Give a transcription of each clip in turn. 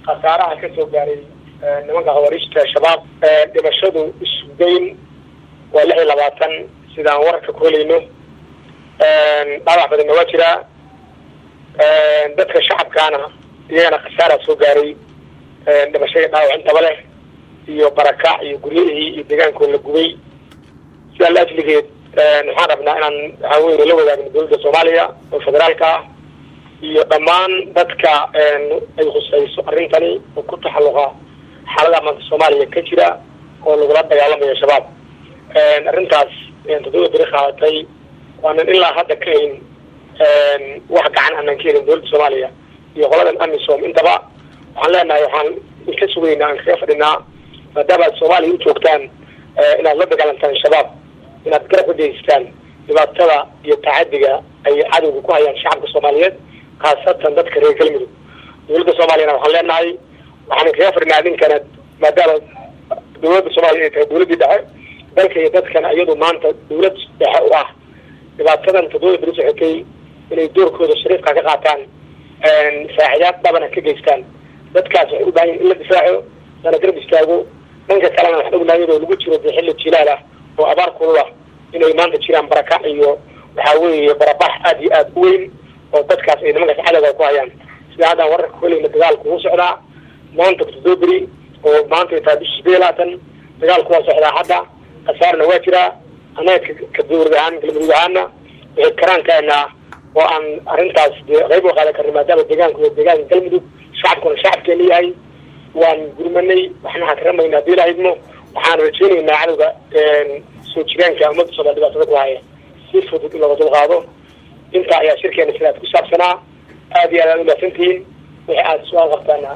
khasaaraha ka soo gaaray nimanka khawariijta shabaab dhimashadu isugeyn waa lix iyo labaatan sidaan wararka ku helayno dhaawac badanna waa jiraa dadka shacabkaana iyagana khasaara soo gaaray dhimashadii dhaawac intaba leh iyo barakac iyo guryahii iyo deegaankoo la gubay sidaa la ajligeed waxaan rabnaa inaan waxaa weye la wadaagno dowladda soomaaliya oo federaalka ah iyo dhammaan dadka ay khusayso arrintani oo ku taxalluqa xaalada maanta soomaaliya ka jira oo lagula dagaalamayo shabaab arrintaas toddoba beri qaadatay waanan ilaa hadda ka hayn wax gacan aanan ka helin dowladda soomaaliya iyo qoladan amisom intaba waxaan leenahay waxaan ka sugaynaa aan kaga fadhinaa maadaama aad soomaaliya u joogtaan inaad la dagaalantaan shabaab inaad garab ka geystaan dhibaatada iyo tacadiga ay cadowga ku hayaan shacabka soomaaliyeed khaasatan dadka reer galmudug dowladda soomaaliyana waxaan leenahay waxaan kaga fadhinaa idinkana maadaama dowladda soomaaliya ay tahay dowladdii dhexe dalka iyo dadkana iyadu maanta dowlad dhexe u ah dhibaatadan toddoba beri socotay inay doorkooda shariifka ka qaataan faacidaad dhabana ka geystaan dadkaas waxay u baahan yihin in la difaaco lana garab istaago dhanka kalena waxaan ognahay iyadoo lagu jiro dee xilli jilaal ah oo abaar kulul ah inay maanta jiraan barakac iyo waxaa weeye barabax aada iyo aada u weyn oo dadkaas ay nimankaas cadowga ku hayaan sida haddaan wararka kuhelayna dagaalku wuu socdaa maanta toddoba beri oo maanta tahay bishi sideed labaatan dagaalku waa socdaa hadda khasaarna waa jiraa annaga ka dowlad ahaan galmudug ahaana waxay karaankaenaa oo aan arrintaas dee qayb u qaadan karna maadaama deegaanku iyo deegaanka galmudug shacabkuna shacabkeena yahay waan gurmanay waxna hakaramaynaa hadii lahaydmo waxaan rajeynaynaa cadowga soo jiraanka ummadda soomaliya dhibaatada ku haya si fudud in looga dulqaado intaa ayaa shirkeena sidaad ku saabsanaa aada iyo aad aad umahadsantihiin wixii aada su-aal qabtaana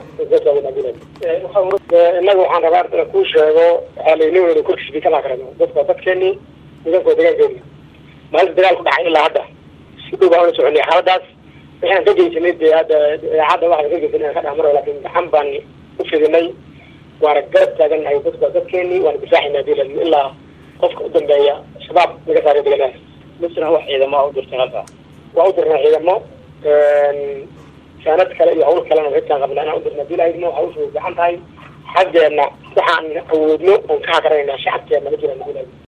innaga waxaan rabaa inaan kuu sheego waxaa layni weyna korkiisa bikama karano dadku waa dadkeeni deegaanku waa deegaankeeni maalinta dagaal ku dhacay ilaa hadda si dhow baan ula soconay xaaladaas waxaan ka geysanay dee hadda idaacadda waxaan ka geysanay aan ka dhex maro laakin gaxan baan u fidinay waana garab taagannahay dadku waa dadkeeni waana difaaxayna hadii la ilaa qofka u dambeeya shabaab laga saaray deegaanaha misna wax ciidamo a u dirtay halkaa waa u dirnaa ciidamo saanad kale iyo hawl kalena xitaan qabnaa inaan u dirna hadii lahaydmo hawshu way gacan tahay xaggeena waxaan awoodno oon ka hakaranaynaa shacabkeena ma jiraan hadii lahayd